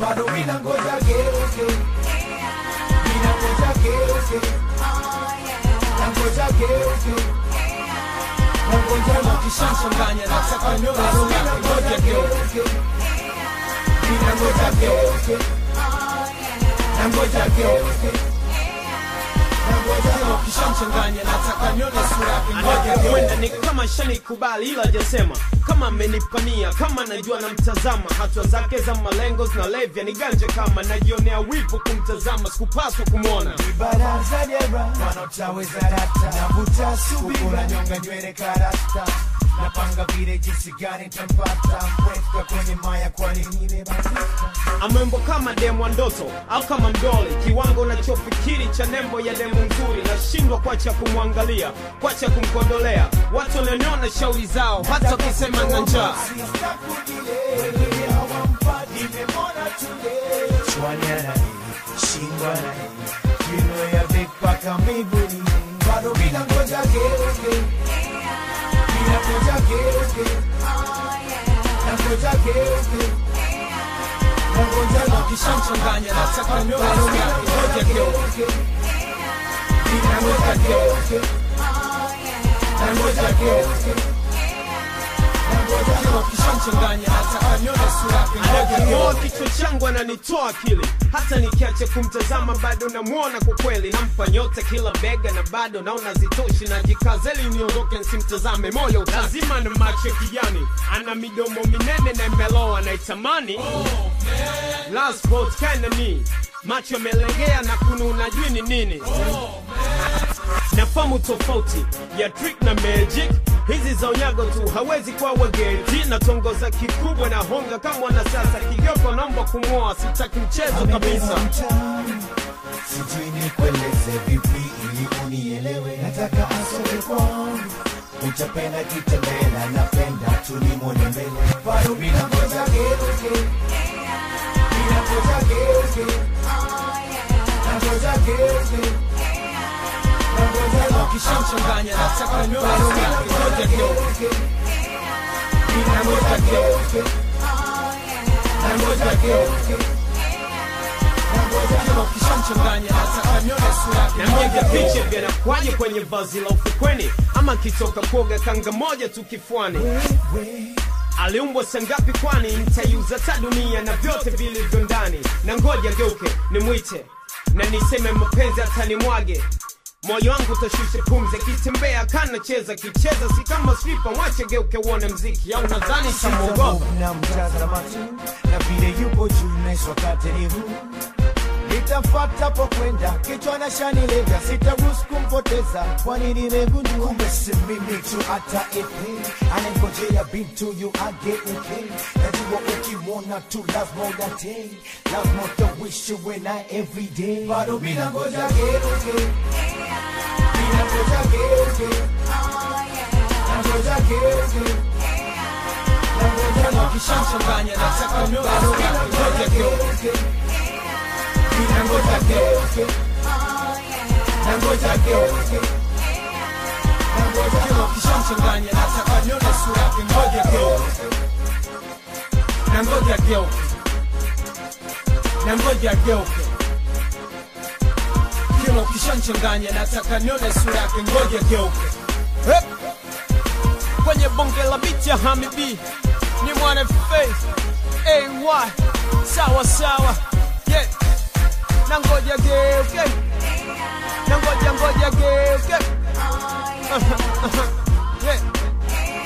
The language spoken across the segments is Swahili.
bado mina ngoja geuke mina ngoja geuke na ngoja geuke na ngoja Kama ukishamchanganya nataka nione sura yake ngoja geuke mina ngoja geuke na ngoja geuke na ngoja Kama ukishamchanganya nataka nione sura yake ngoja geuke anapokwenda ni kama shanikubali ila hajasema kama amenipania kama najua namtazama hatua zake za malengo zinalevya ni ganje kama najionea wivu kumtazama sikupaswa kumwona baraza dera wanaotaweza rata navuta subira nyonga nywele karasta napanga vile jinsi gani ntampata mweka kwenye maya kwani nimebadilika amembo kama demo wa ndoto au kama mdoli kiwango nachofikiri cha nembo ya demo nzuri nashindwa kwacha kumwangalia kwacha kumkodolea watu wananiona shauri zao hata wakisema na njaa bado mina ngoja geuke mina ngoja geuke na ngoja geuke na ngoja Kama ukishamchanganya nataka nione sura yake ngoja geuke mina ngoja geuke na ngoja geuke na ngoja Kama ukishamchanganya nataka nione sura yake ngoja Anaking'oa geuke kichwa changu ananitoa akili hata nikiacha kumtazama bado namwona kwa kweli nampa nyota kila bega na bado naona zitoshi najikazeli niondoke nsimtazame moyo lazima na macho ya kijani ana midomo minene na imeloa naitamani last vote kinda ni macho yamelegea na kununa jui ni nini nafamu tofauti ya trick na magic hizi za unyago tu hawezi kuwa wageti na tongoza kikubwa na honga kama wanasiasa kigoko naomba kumwoa sitaki mchezo kabisa mtaani sijui nikueleze vipi ili unielewe nataka asome kwangu utapenda kitembela napenda tulimwone mbele bado mina ngoja geuke mina ngoja geuke na ngoja geuke na ngoja Kama ukishamchanganya nataka nione sura yake ngoja geuke mina ngoja geuke na ngoja geuke na ngoja Kama ukishamchanganya nataka nione sura yake na ngoja mpiga geuke picha vyanakwaje kwenye vazi la ufukweni ama kitoka kuoga kanga moja tu kifuani wewe aliumbwa sangapi kwani nitaiuza ta dunia na vyote vilivyo ndani na ngoja geuke nimwite na niseme mapenzi atanimwage moyo wangu utashusha pumzi akitembea kanacheza kicheza si kama swipa mwache geuke uone mziki au nadhani tamwogopa na mtazama tu na vile yupo juu naishi wakati ni huu nitafata po kwenda kichwa na shanilega sitaruhusu kumpoteza kwani nimegundua kumbe si mimi tu hata ipi anangojea bintu yu ageuke najua ukimwona tu lazima udatei lazima utawishi uwe naye everyday bado mina ngoja geuke mina ngoja geuke na ngoja geuke na ngoja Kama ukishamchanganya nataka nione sura yake ngoja geuke Nangoja geuke Nangoja geuke Nangoja Kama ukishamchanganya nataka nione sura yake ngoja geuke na ngoja geuke na ngoja geuke kila ukishamchanganya nataka nione sura yake ngoja geuke Hep. kwenye bonge la biti ya hamibi ni mwana faith ay sawa sawa yeah. na ngoja geuke na ngoja ngoja geuke yeah.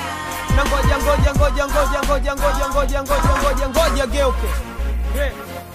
na ngoja ngoja ngoja ngoja ngoja ngoja ngoja ngoja ngoja ngoja geuke yeah.